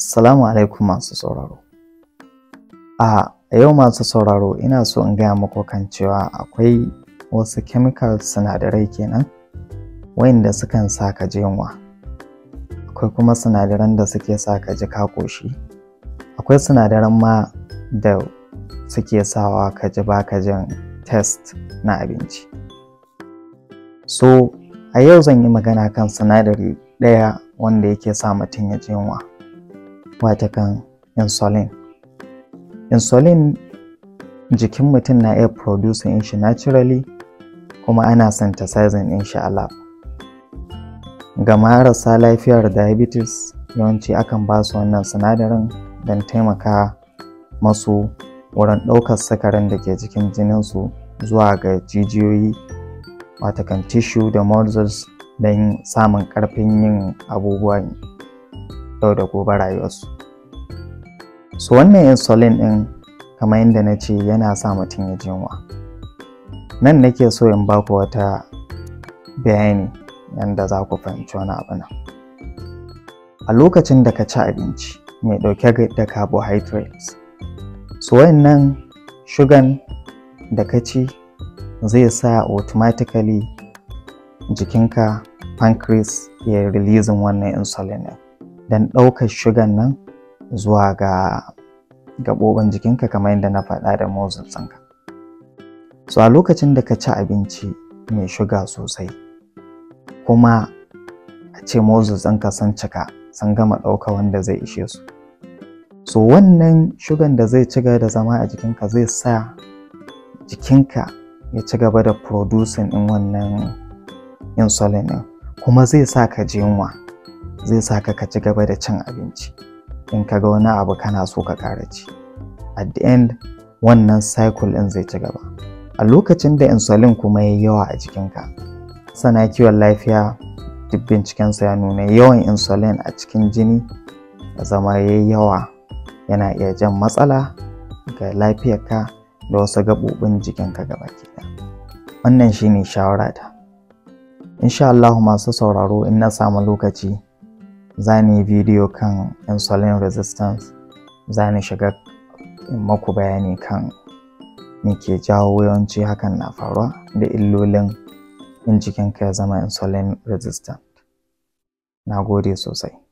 Assalamu alaikum masu sauraro. A yau masu sauraro ina so in gaya muku kan cewa akwai wasu chemical sinadarai kenan wayanda sukan sa ka ji yunwa. Akwai kuma sinadaran da suke sa ka ji ka ƙoshi. Akwai sinadaran ma da suke sawa ka ji baka jin test na abinci. So a yau zan yi magana kan sinadari ɗaya wanda yake sa mutum ya ji yunwa. watakan insulin insulin jikin mutum na iya producing shi naturally kuma ana synthesizing din shi a lab ga marasa lafiyar diabetes yawanci akan ba su wannan sinadarin don taimaka masu wurin ɗaukar sakarin da ke jikin jininsu zuwa ga jijiyoyi watakan tissue da muscles don samun ƙarfin yin abubuwan yau da gobe rayuwarsu so wannan insulin ɗin kamar yadda na ce yana sa mutum ya ji yunwa nan nake so in baku wata bayani yadda za ku fahimci wani abu nan a lokacin da ka ci abinci mai ɗauke da carbohydrates so wayannan shugan da ka ci zai sa automatically jikinka pancreas ya releasing wannan insulin ɗin don ɗaukar shugan nan zuwa ga gaɓoɓin jikinka kamar yadda na faɗa da muscles ɗinka. So a lokacin da ka ci abinci mai shuga sosai kuma a ce muscles ɗinka sun cika sun gama ɗauka wanda zai ishe su. So wannan shugan da zai ci gaba da zama a jikinka zai sa jikinka ya ci gaba da producing ɗin wannan insulin ɗin kuma zai sa ka ji yunwa. zai sa ka ci gaba da cin abinci in ka ga wani abu kana so ka ƙara ci at the end wannan cycle ɗin zai ci gaba a lokacin da insulin kuma ya yawa a jikinka sana kiwon lafiya duk bincikensa ya nuna yawan insulin a cikin jini ya zama ya yawa yana iya jan matsala ga lafiyarka da wasu gaɓoɓin jikinka gaba ɗaya wannan shine shawarata insha Allah masu sauraro in na samu lokaci za ni yi bidiyo kan insulin resistance za ni shiga in maku bayani kan me ke jawo yawanci hakan na faruwa da illolin in jikinka ya zama insulin resistant na gode sosai